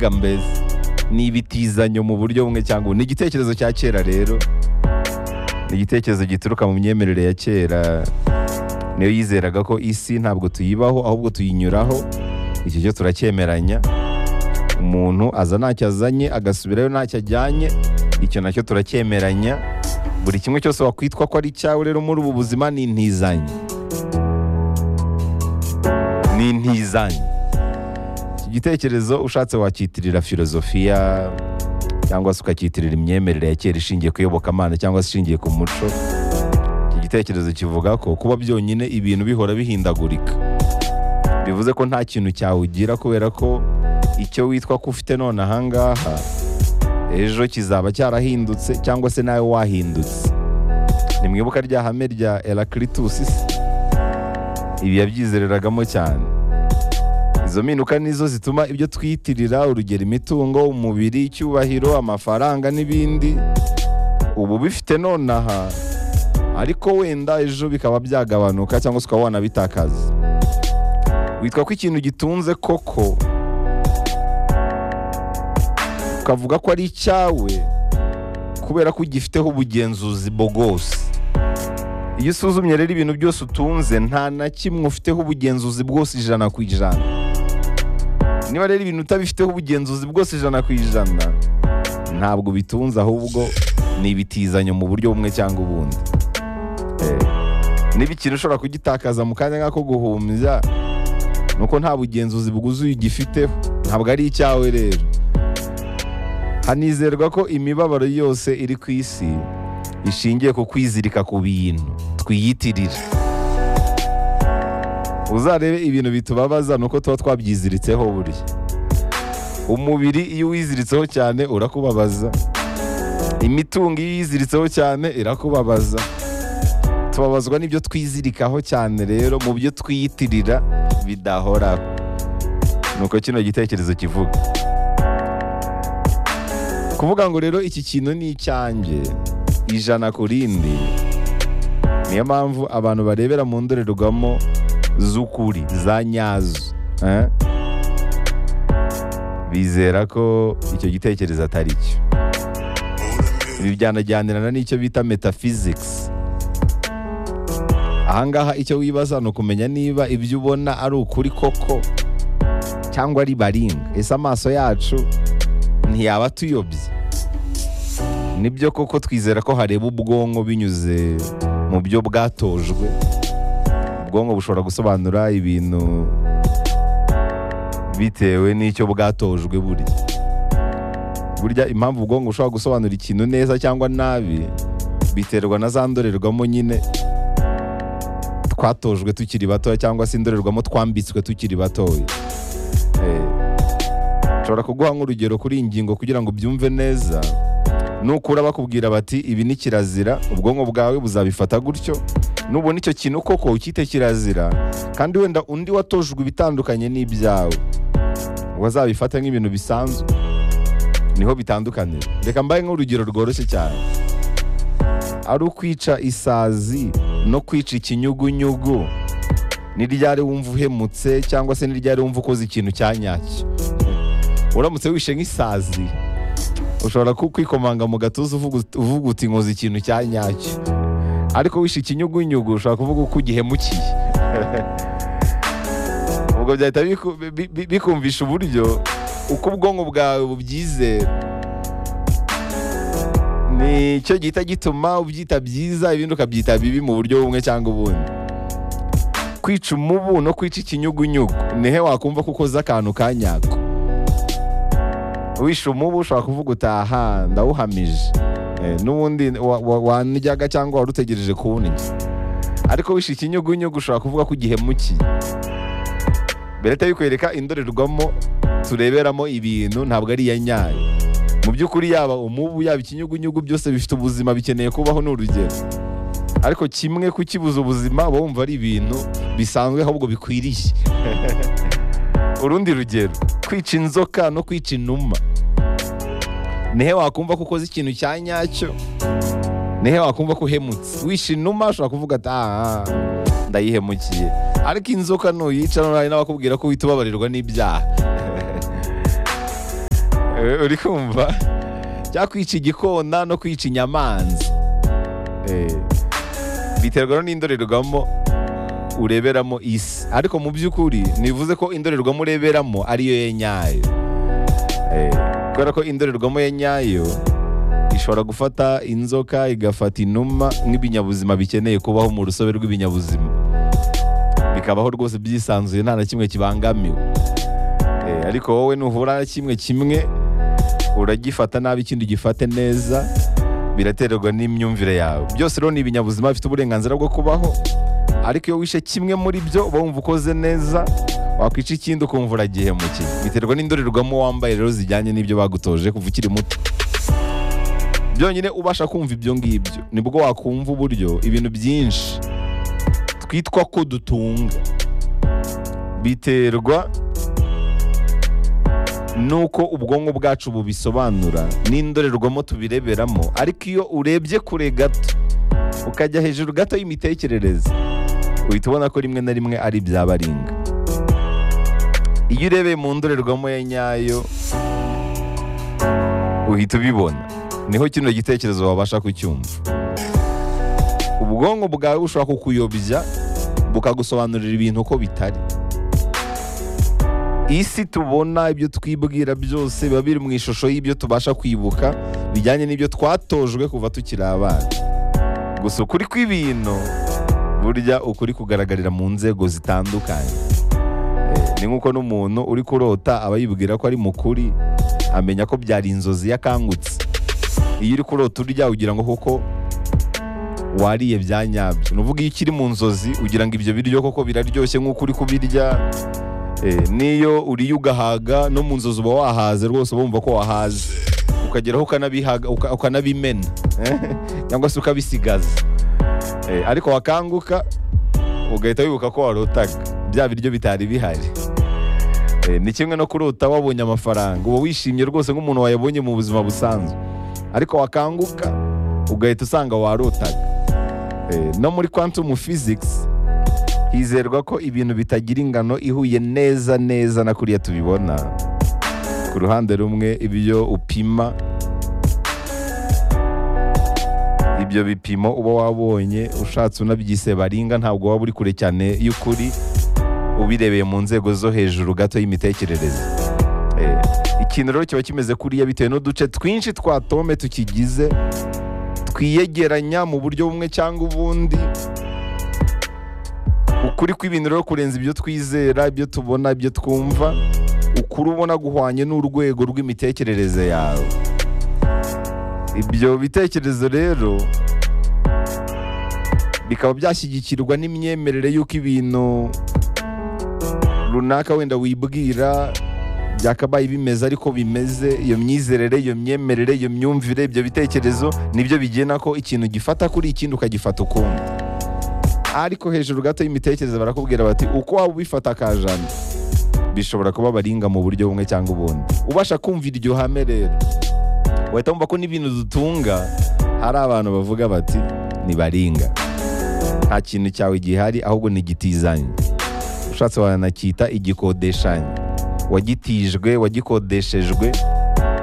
n'ingambezi ni ibitizanyo mu buryo bumwe cyangwa ubundi ni igitekerezo cya kera rero ni igitekerezo gituruka mu myemerere ya kera niyo yizeraga ko isi ntabwo tuyibaho ahubwo tuyinyuraho icyo cyo turacyemeranya umuntu aza ntacyo azanye agasubirayo ntacyo ajyanye icyo nacyo turacyemeranya buri kimwe cyose wakwitwa ko ari icyawe rero muri ubu buzima ni intizanyo ni intizanyo iki gitekerezo ushatse wakitirira filozofiya cyangwa se ukakitirira imyemerere ya kera ishingiye ku iyobokamana cyangwa se ishingiye ku muco iki gitekerezo kivuga ko kuba byonyine ibintu bihora bihindagurika bivuze ko nta kintu cyawugira kubera ko icyo witwa ko ufite none ahangaha ejo kizaba cyarahindutse cyangwa se nawe wahindutse ni mwibuka rya hame rya Heraclitus se? ibi yabyizereragamo cyane izo mpinduka nizo zituma ibyo twiyitirira urugero imitungo umubiri icyubahiro amafaranga n'ibindi ubu bifite nonaha ariko wenda ejo bikaba byagabanuka cyangwa se ukaba wanabitakaza witwa ko ikintu gitunze koko ukavuga ko ari icyawe kubera ko ugifiteho ubugenzuzi bwose iyo usuzumye rero ibintu byose utunze nta na kimwe ufiteho ubugenzuzi bwose ijana ku ijana niba rero ibintu utabifiteho ubugenzuzi bwose ijana ku ijana ntabwo bitunze ahubwo ni ibitizanyo mu buryo bumwe cyangwa ubundi Eh, niba ikintu ushobora kugitakaza mu kanya nk'ako guhumbya ni uko nta bugenzuzi bwuzuye ugifiteho ntabwo ari icyawe rero hanizerwa ko imibabaro yose iri ku isi ishingiye ku kwizirika ku bintu twiyitirira uzarebe ibintu bitubabaza ni uko tuba twabyiziritseho burya umubiri iyo uwiziritseho cyane urakubabaza imitungo iyo uyiziritseho cyane irakubabaza tubabazwa n'ibyo twizirikaho cyane rero mu byo twiyitirira bidahoraho ni uko kino gitekerezo kivuga kuvuga ngo rero iki kintu ni icyanjye ijana ku rindi niyo mpamvu abantu barebera mu ndorerwamo z'ukuri za nyazo eh? bizera ko icyo gitekerezo atari cyo ibi byanajyanirana n'icyo bita metaphysics ahangaha icyo wibaza ni ukumenya niba ibyo ubona ari ukuri koko cyangwa ari baringa ese amaso yacu ntiyaba atuyobye nibyo koko twizera ko hareba ubwonko binyuze mu byo bwatojwe ubwonko bushobora gusobanura ibintu bitewe n'icyo bwatojwe burya burya impamvu ubwonko bushobora gusobanura ikintu neza cyangwa nabi biterwa na za ndorerwamo nyine twatojwe tukiri batoya cyangwa se indorerwamo twambitswe tukiri batoya Eh, nshobora kuguha nk'urugero kuri iyi ngingo kugira ngo ubyumve neza nukura bakubwira bati ibi ni kirazira ubwonko bwawe buzabifata gutyo nubona icyo kintu koko ukite kirazira kandi wenda undi watojwe ibitandukanye n'ibyawe ngo azabifate nk'ibintu bisanzwe niho bitandukanira reka mbaye nk'urugero rworoshye cyane ari ukwica isazi no kwica ikinyugunyugu ni ryari wumva uhemutse cyangwa se ni ryari wumva ukoze ikintu cyanyacyo uramutse wishe nk'isazi ushobora ku- kwikomanga mu gatuza uvuga ut- uvuga uti nkoze ikintu cya nyacyo ariko wishe ikinyugunyugu ushobora kuvuga uko ugihemukiye ubwo byahita biku- bi- bi- bikumvisha uburyo uko ubwonko bwawe bubyizera nicyo gihita gituma ubyita byiza ibindi ukabyita bibi mu buryo bumwe cyangwa ubundi kwica umubu no kwica ikinyugunyugu nihe wakumva ko ukoze akantu ka nyako wishe umubu ushobora kuvuga utaha ndawuhamije Eh, n'ubundi wa- wa- wanijyaga cyangwa wari utegereje kuwunijya ariko wishe ikinyugunyugu ushobora kuvuga ko ugihemukiye bereta bikwereka indorerwamo tureberamo ibintu ntabwo ari iya nyayo mu by'ukuri yaba umubu yaba ikinyugunyugu byose bifite ubuzima bikeneye kubaho ni urugero ariko kimwe kukibuza ubuzima uba wumva ari ibintu bisanzwe ahubwo bikwiriye urundi rugero kwica inzoka no kwica inuma nihe wakumva ko ukoze ikintu cya nyacyo nihe wakumva ko uhemutse wishe inuma ushobora kuvuga ati "Ah, ndayihemukiye ariko inzoka nuyica nuraye n'abakubwira ko uhita ubabarirwa n'ibyaha Eh, uri kumva cyakwica igikona no kwica inyamanza Eh, biterwa n'indorerwamo ureberamo isi ariko mu by'ukuri nivuze ko indorerwamo ureberamo ariyo ye nyayo Eh, kubera ko indorerwamo ye nyayo ishobora gufata inzoka igafata inuma nk'ibinyabuzima bikeneye kubaho mu rusobe rw'ibinyabuzima bikabaho rwose byisanzuye nta na kimwe kibangamiwe Eh, ariko wowe nuhura na kimwe kimwe uragifata nabi ikindi gifate neza biraterwa n'imyumvire yawe byose rero ni ibinyabuzima bifite uburenganzira bwo kubaho ariko iyo wishe kimwe muri byo uba wumva ukoze neza wakwica ikindi ukumva uragihemukiye biterwa n'indorerwamo wambaye rero zijyanye n'ibyo bagutoje kuva ukiri muto byonyine ubasha kumva ibyo ngibyo nibwo wakumva uburyo ibintu byinshi twitwa ko dutunga biterwa nuko ubwonko bwacu bubisobanura n'indorerwamo tubireberamo ariko iyo urebye kure gato ukajya hejuru gato y'imitekerereze uhita ubona ko rimwe na rimwe ari ibyabaringa iyo urebeye mu ndorerwamo ya nyayo uhita ubibona niho kino gitekerezo wabasha kucyumva ubwonko bwawe bushobora kukuyobya bukagusobanurira ibintu uko bitari isi tubona ibyo twibwira byose biba biri mu ishusho y'ibyo tubasha kwibuka bijyanye n'ibyo twatojwe kuva tukiri abana gusa ukuri kw'ibintu burya ukuri kugaragarira mu nzego zitandukanye Eh, ni nk'uko n'umuntu uri kurota aba yibwira ko ari mukuri amenya ko byari inzozi yakangutse iyo uri kurota urya ugira ngo koko wariye bya nyabyo ni uvuga iyo ukiri mu nzozi ugira ngo ibyo biryo koko biraryoshye nk'uko uri kubirya Eh, n'iyo uriye ugahaga no mu nzozi uba wahaze rwose uba wumva ko wahaze ukageraho ukanabihaga- uka- ukanabimena cyangwa se ukabisigaza Eh, ariko wakanguka ugahita wibuka ko warotaga bya biryo bitari bihari Eh, ni kimwe no kurota wabonye amafaranga uba wishimye rwose nk'umuntu wayabonye mu buzima busanzwe ariko wakanguka ugahita usanga warotaga Eh, no muri quantum physics hizerwa ko ibintu bitagira ingano ihuye neza neza na kuriya tubibona ku ruhande rumwe ibyo upima ibyo bipimo uba wabonye ushatse unabyise baringa ntabwo waba uri kure cyane y'ukuri ubirebeye mu nzego zo hejuru gato y'imitekerereze Eh, ikintu rero kiba kimeze kuriya bitewe n'uduce twinshi twa tome tukigize twiyegeranya mu buryo bumwe cyangwa ubundi ukuri kw'ibintu rero kurenza ibyo twizera ibyo tubona ibyo twumva ukuri ubona guhwanye n'urwego rw'imitekerereze yawe ibyo bitekerezo rero bikaba byashyigikirwa n'imyemerere y'uko ibintu runaka wenda wibwira byakabaye bimeze ariko bimeze iyo myizerere iyo myemerere iyo myumvire ibyo bitekerezo nibyo bigena ko ikintu gifata kuri ikindi ukagifata ukundi ariko hejuru gato y'imitekerereze barakubwira bati uko waba ubifata akajana bishobora kuba baringa mu buryo bumwe cyangwa ubundi ubasha kumva iryo hame rero wahita wumva ko n'ibintu dutunga hari abantu bavuga bati ntibaringa nta kintu cyawe gihari ahubwo ni igitizanye ushatse wanakita igikodeshanye wagitijwe wagikodeshejwe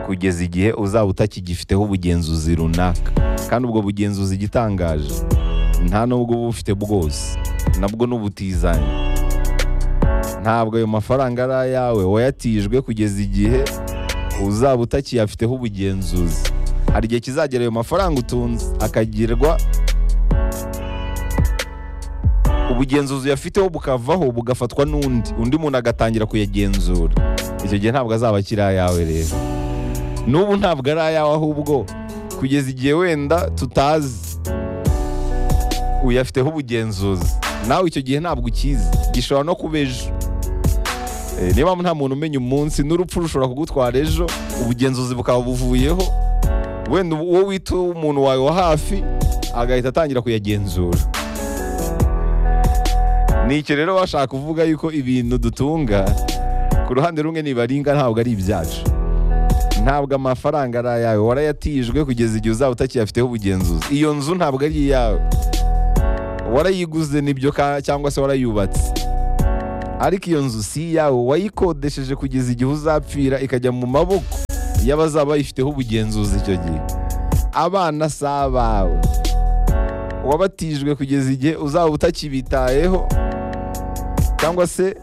kugeza igihe uzaba utakigifiteho ubugenzuzi runaka kandi ubwo bugenzuzi igitangaje nta nubwo uba ubufite bwose nabwo n'ubutizanye ntabwo ayo mafaranga ari ayawe wayatijwe kugeza igihe uzaba utakiyafiteho ubugenzuzi hari igihe kizagera ayo mafaranga utunze akagirwa ubugenzuzi uyafiteho bukavaho bugafatwa n'undi undi muntu agatangira kuyagenzura icyo gihe ntabwo azaba akiri ayawe rero n'ubu ntabwo ari ayawe ahubwo kugeza igihe wenda tutazi uyafiteho ubugenzuzi nawe icyo gihe ntabwo ukizi gishobora no kuba ejo Eh, niyo mpamvu nta muntu umenya umunsi n'urupfu rushobora kugutwara ejo ubugenzuzi bukaba buvuyeho wenda ubu- uwo wita umuntu wawe wa hafi agahita atangira kuyagenzura ni icyo rero bashaka kuvuga yuko ibintu dutunga ku ruhande rumwe nibaringa ntabwo ari ibyacu ntabwo amafaranga ari ayawe warayatijwe kugeza igihe uzaba utakiyafiteho ubugenzuzi iyo nzu ntabwo ari iyawe warayiguze nibyo ka- cyangwa se warayubatse ariko iyo nzu si iyawe wayikodesheje kugeza igihe uzapfira ikajya mu maboko y'abazaba bayifiteho ubugenzuzi icyo gihe abana si abawe wabatijwe kugeza igihe uzaba utakibitayeho cyangwa se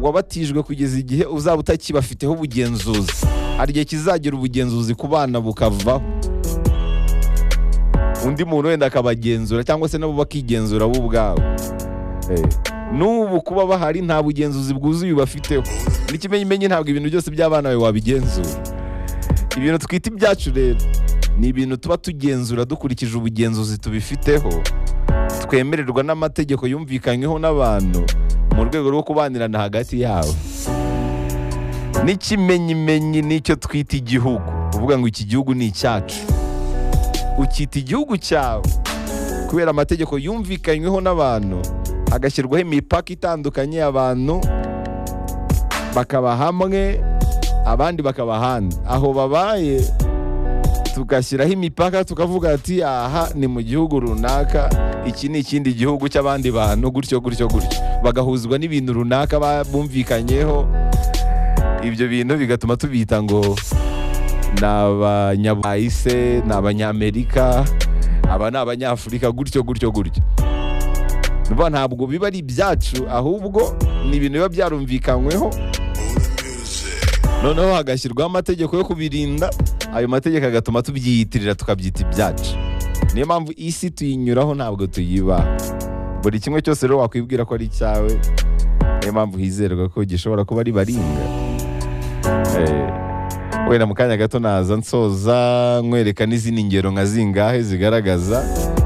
wabatijwe kugeza igihe uzaba utakibafiteho ubugenzuzi hari igihe kizagira ubugenzuzi ku bana bukavaho undi muntu wenda akabagenzura cyangwa se nabo bakigenzura bo ubwabo Eh, n'ubu kuba bahari nta bugenzuzi bwuzuye bafiteho n'ikimenyimenyi ntabwo ibintu byose by'abana bawe wabigenzura ibintu twita ibyacu rero ni ibintu tuba tugenzura dukurikije ubugenzuzi tubifiteho twemererwa n'amategeko yumvikanyweho n'abantu mu rwego rwo kubanirana hagati yabo n'ikimenyimenyi nicyo twita igihugu uvuga ngo iki gihugu ni icyacu ukita igihugu cyawe kubera amategeko yumvikanyweho n'abantu hagashyirwaho imipaka itandukanye y'abantu bakaba hamwe abandi bakaba ahandi aho babaye tugashyiraho imipaka tukavuga ati aha ni mu gihugu runaka iki ni ikindi gihugu cy'abandi bantu gutyo gutyo gutyo bagahuzwa n'ibintu runaka ba- bumvikanyeho ibyo bintu bigatuma tubita ngo ni abanyaburayi se ni abanyamerika aba ni abanyafurika gutyo gutyo gutyo Urumva ntabwo biba ari ibyacu ahubwo ni ibintu biba byarumvikanyweho noneho hagashyirwaho amategeko yo kubirinda ayo mategeko agatuma tubyiyitirira tukabyita ibyacu niyo mpamvu isi tuyinyuraho ntabwo tuyiba buri kimwe cyose rero wakwibwira ko ari icyawe niyo mpamvu hizerwa ko gishobora kuba ari baringa Eh, wenda mu kanya gato naza nsoza nkwereka n'izindi ngero nka zingahe zigaragaza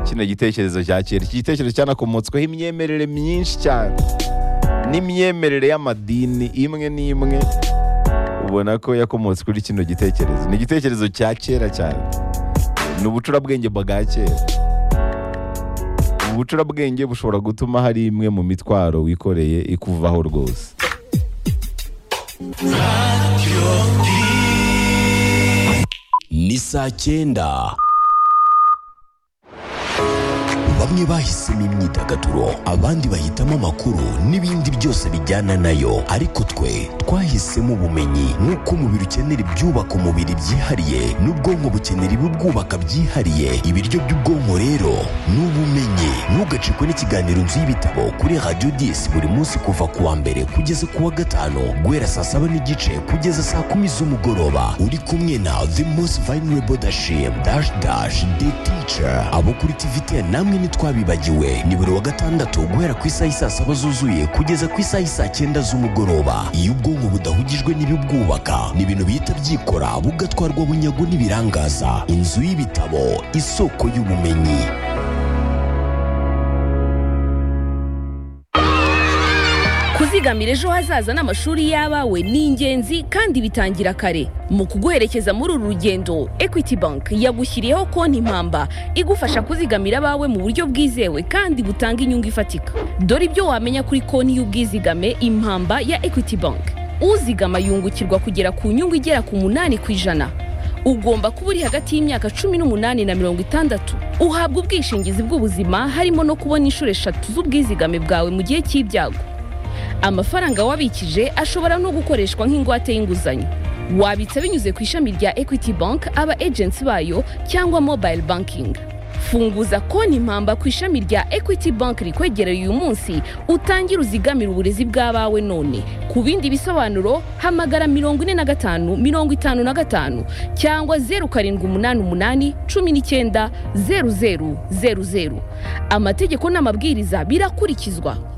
kino gitekerezo cya kera iki gitekerezo cyanakomotsweho imyemerere myinshi cyane n'imyemerere y'amadini imwe n'imwe ubona ko yakomotse kuri kino gitekerezo ni igitekerezo cya kera cyane ni ubucurabwenge bwa kera ubucurabwenge bushobora gutuma hari imwe mu mitwaro wikoreye ikuvaho rwose ni saa cyenda bamwe bahisemo imyidagaduro abandi bahitamo amakuru n'ibindi byose bijyana nayo ariko twe twahisemo ubumenyi nk'uko umubiri ukenera ibyubaka umubiri byihariye n'ubwonko bukenera ibibwubaka byihariye ibiryo by'ubwonko rero ni ubumenyi ntugacikwe n'ikiganiro nzu y'ibitabo kuri radiyo disi buri munsi kuva ku wa mbere kugeza ku wa gatanu guhera saa saba n'igice kugeza saa kumi z'umugoroba uri kumwe na the most vulnerable dashim dash dash the teacher abo kuri tv ten namwe ntitwabibagiwe ni buri wa gatandatu guhera ku isaha y'i saa saba zuzuye kugeza ku isaha y'i saa cyenda z'umugoroba iyo ubwonko budahugijwe n'ibibwubaka ni ibintu bihita byikora bugatwarwa bunyago n'ibirangaza inzu y'ibitabo isoko y'ubumenyi kuzigamira ejo hazaza n'amashuri y'abawe ni ingenzi kandi bitangira kare mu kuguherekeza muri uru rugendo equity bank yagushyiriyeho konti impamba igufasha kuzigamira abawe mu buryo bwizewe kandi butanga inyungu ifatika dore ibyo wamenya kuri konti y'ubwizigame impamba ya equity bank uzigama yungukirwa kugera ku nyungu igera ku munani ku ijana ugomba kuba uri hagati y'imyaka cumi n'umunani na mirongo itandatu uhabwa ubwishingizi bw'ubuzima harimo no kubona inshuro eshatu z'ubwizigame bwawe mu gihe cy'ibyago amafaranga wabikije ashobora no gukoreshwa nk'ingwate y'inguzanyo wabitsa binyuze ku ishami rya equity bank aba agency bayo cyangwa mobile banking funguza konti impamba ku ishami rya equity bank rikwegereye uyu munsi utangire uzigamire uburezi bw'abawe none ku bindi bisobanuro hamagara mirongo ine na gatanu mirongo itanu na gatanu cyangwa zeru karindwi umunani umunani cumi n'icyenda zeru zeru zeru zeru amategeko n'amabwiriza birakurikizwa